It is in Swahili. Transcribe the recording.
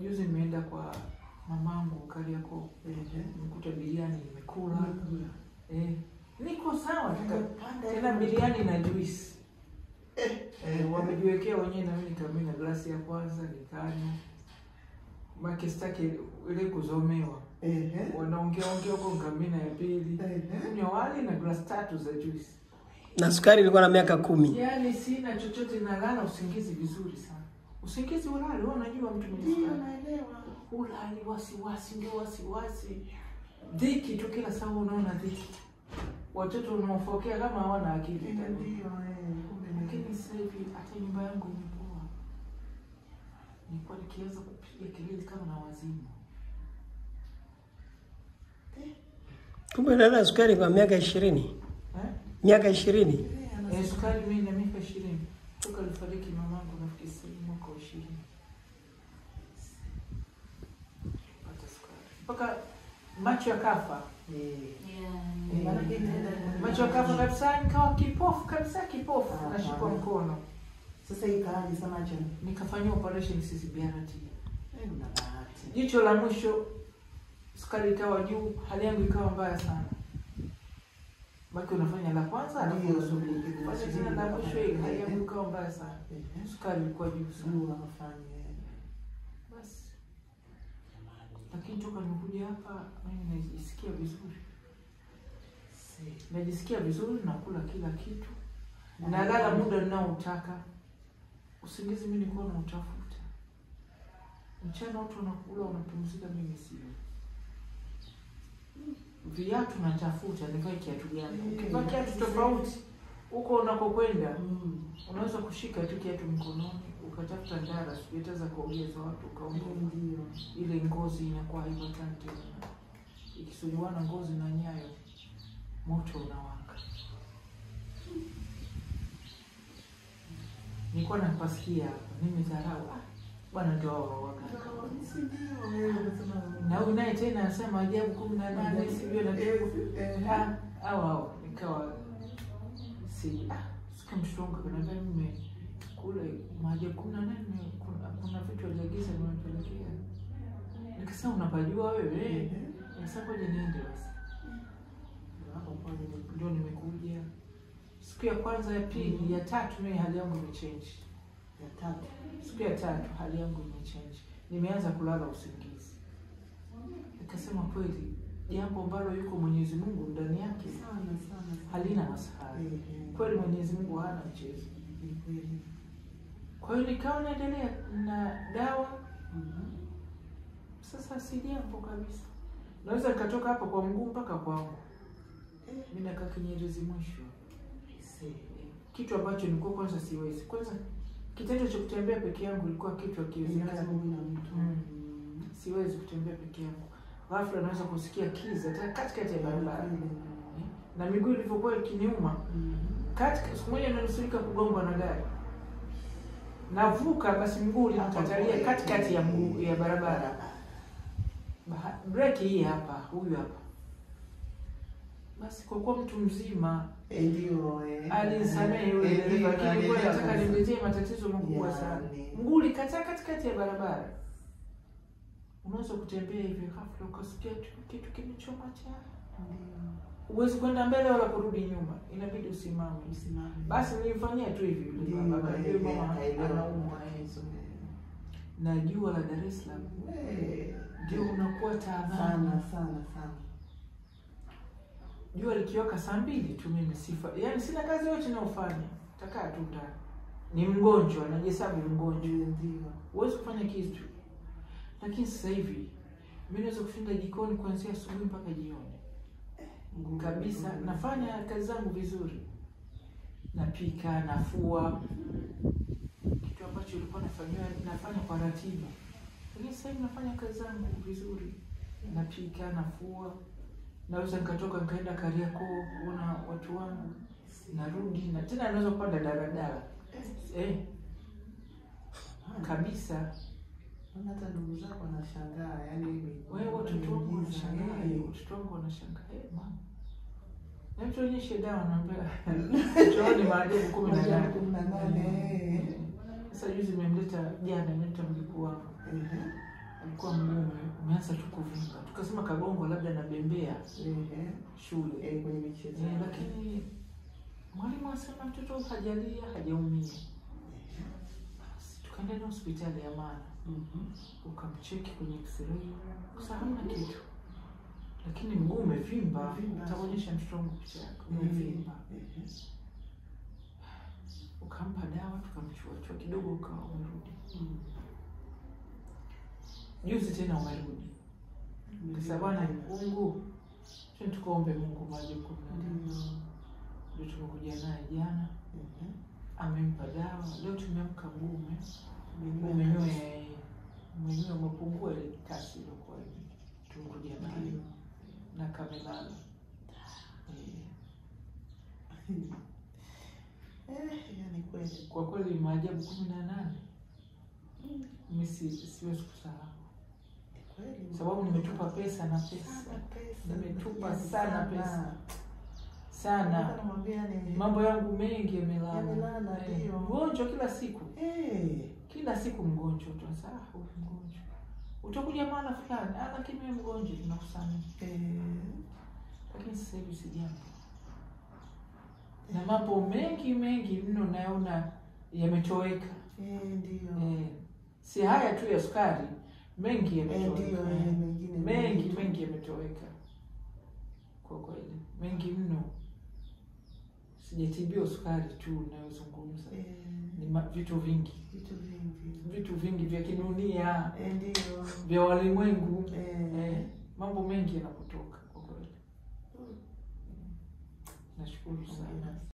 juzi nimeenda kwa mamangu Kariakoo, Ehe. nimekuta biriani nimekula. Umekula. Eh, niko sawa tuka- Umepanda tena hivi. biriani na juice Eh, eh, wamejiwekea wenyewe, na mimi nikamina glasi ya kwanza nikanywa, make sitaki ile kuzomewa, Ehe. wanaongea ongea huko, nikamina ya pili, Ehe. kunywa wali na glasi tatu za juice. na sukari ilikuwa na miaka kumi. Yaani sina chochote, nalala usingizi vizuri sana, usingizi ulali. Wewe unajua mtu mwenye Ndio, sukari naelewa. ulali wasiwasi, ndio wasiwasi, dhiki tu, kila saa unaona dhiki. Watoto unaofokea kama hawana akili Ndio, ndani. ndio, eh, kumbe ni- Lakini sasa hivi hata nyumba yangu imepoa. Nilikuwa nikianza kupiga kelele kama na wazimu. Kumbe dada sukari kwa miaka ishirini, Eh? miaka ishirini. Eh, ana- Eh, sukari mimi na miaka ishirini toka alifariki mamangu, nafikiri sasa hivi mwaka wa ishirini pata sukari mpaka macho yakafa, Eh, Eh, maanake itaenda- macho yakafa kabisa, nikawa kipofu kabisa, kipofu, Ah, nashikwa ah. mkono, Sasa ikaaje sana macho? nikafanyia operation CCBRT. Eh, una bahati. Jicho la mwisho sukari ikawa juu, hali yangu ikawa mbaya sana. Baki unafanya la kwanza, alafu Ndio, unasubiri. ndio, Fanya ndio. tena la mwisho, ile hali yangu ikawa mbaya sana, Ehe. sukari ilikuwa juu sana. Sijui wanafanya, eh. Basi lakini toka nimekuja hapa, mimi najisikia vizuri, Si. najisikia vizuri, nakula kila kitu, nalala muda ninaotaka. Usingizi mimi nilikuwa nautafuta mchana, watu wanakula wanapumzika, mimi sio. Viatu natafuta, nivae kiatu gani? Ukivaa kiatu tofauti huko unakokwenda, Mm. unaweza kushika tu kiatu mkononi ukatafuta ndara, sijui hata za kuongeza watu ukaondoka Ndio. ile ngozi inakuwa haivatani tena, ikisuguana ngozi na nyayo, moto unawaka. Nilikuwa napasikia hapa, nimedharau ah, bwana ndio hao wawaka. Si ndio, eh, unasema- Na huyu naye tena anasema ajabu kumi na nane sijui na Eh, Ah, au au nikawa si ah, sikia mtoto wangu akaniambia mimi kule maajabu kumi na nane kuna, kuna vitu aliagiza nimepelekea. Nikasema unapajua wewe? Ehe. Nikasema ngoja niende basi. Hapo kwa nini? Ndio nimekuja siku ya kwanza, ya pili, ya tatu, mimi hali yangu imechange. Ya tatu. Siku ya tatu hali yangu imechange, nimeanza kulala usingizi. Nikasema kweli jambo ambalo yuko Mwenyezi Mungu ndani yake Sana, sana, sana. halina masahara. Ehe. Kweli Mwenyezi Mungu hana mchezo. Ni kweli. Kwa hiyo nikawa naendelea na dawa. Mhm. Sasa si jambo kabisa, naweza nikatoka hapa kwa mguu mpaka kwangu, Eh, mimi nakaa Kinyerezi mwisho, si. kitu ambacho nilikuwa kwanza siwezi. Kwanza kitendo cha kutembea peke yangu ilikuwa kitu Ni hakiwezekani. lazima uwe na mtu. Mm. Mm. Siwezi kutembea peke yangu, ghafla naweza kusikia kiza tena katikati ya barabara Eh, na miguu ilivyokuwa ikiniuma Mhm. katika siku moja nimenusurika kugongwa na gari, navuka basi mguu ulinikatalia katikati ya mguu ya barabara. Baha- breki hii hapa, huyu hapa. Basi kwa kuwa mtu mzima Eh, ndio, eh. alinisamehe yule Eh, dereva, ndio, lakini kwa naelewa nataka kabisa. nimletee matatizo makubwa Yani. sana. Mguu ulikataa katikati ya barabara. Unaweza kutembea hivi, ghafla ukasikia tu kitu kimechoma cha, Ndio. huwezi kwenda mbele wala kurudi nyuma, inabidi usimame. Usimame. Basi nilifanyia tu hivi yule Ndio, baba, akajua eh, mama akaelewa. anaumwa eh. na jua la Dar es Salaam Eh, ndio unakuwa taabani. sana sana sana. Jua likiwaka saa mbili tu, mimi sifa, yaani sina kazi yote ninayofanya, takaa tu ndani. Ni mgonjwa, najihesabu mgonjwa, Ndio, ndio. huwezi kufanya kitu. Lakini sasa hivi mimi naweza kushinda jikoni kuanzia asubuhi mpaka jioni Nguvu, kabisa. nguvu. Nafanya kazi zangu vizuri, napika, nafua, kitu ambacho ilikuwa nafanyiwa nafanya kwa ratiba, lakini sasa hivi nafanya kazi zangu vizuri, napika, nafua, naweza nikatoka nikaenda Kariakoo kuona watu wangu, narudi na tena naweza kupanda daladala eh, kabisa. Maana hata ndugu zako wanashangaa, yani Wewe watoto wangu miujiza, wanashangaa, eh. watoto wangu wanashangaa, eh, mama, hebu tuonyeshe dawa, naambia chooni maajabu kumi na Maajabu nane. kumi na nane, eh. Sasa juzi nimemleta jana, nimemleta mjukuu wangu Ehe. alikuwa mgume, umeanza tu kuvimba. Tukasema kagongo labda nabembea Ehe. shule Eh, kwenye michezo. Eh, lakini mwalimu asema mtoto huyu hajalia, hajaumia. Basi tukaenda na hospitali ya Amana, Mhm. ukamcheki kwenye x-ray, sasa hamna kitu, lakini mguu umevimba. Umevimba. Utaonyesha mtoto wangu picha yake, umevimba. Ehe. Ukampa dawa, tukamchuachua kidogo, ukawa umerudi. Mm. Juzi tena umerudi, kasa bwana Mungu, twende tukaombe Mungu maji kumi na nane. Ndio. Ndio tumekuja naye jana, Ehe. amempa dawa. Leo tumeamka mguu ume Umenyoa umenyoe umenyoe umepungua ile kasi iliyokuwa hivi. tumekuja nayo Ndio. na kamelala Eh, Eh, yani kweli. kwa kweli maajabu kumi na nane mi si- siwezi kusahau Kweli. sababu nimetupa pesa na Sana pesa pesa. Nimetupa Yani sana pesa. sana Nataka namwambia ni mambo yangu mengi yamelala Yamelala, Eh, ndio. mgonjwa kila siku Eh. kila siku mgonjwa utanza ah, huyu mgonjwa utakuja maana fulani ah, lakini wewe mgonjwa tunakusamehe Eh. lakini sasa hivi si jambo na mambo mengi mengi mno naona yametoweka Eh, ndio. eh, si haya tu ya sukari mengi Eh, ndio, yametoweka eh, mengine mengi tu. mengi yametoweka kwa kweli mengi mno sijatibiwa sukari tu unayozungumza Eh, ni ma- vitu vingi vitu vingi. vitu vingi vya kidunia Eh, ndio. vya walimwengu Eh. eh, mambo mengi yanapotoka kwa kweli nashukuru sana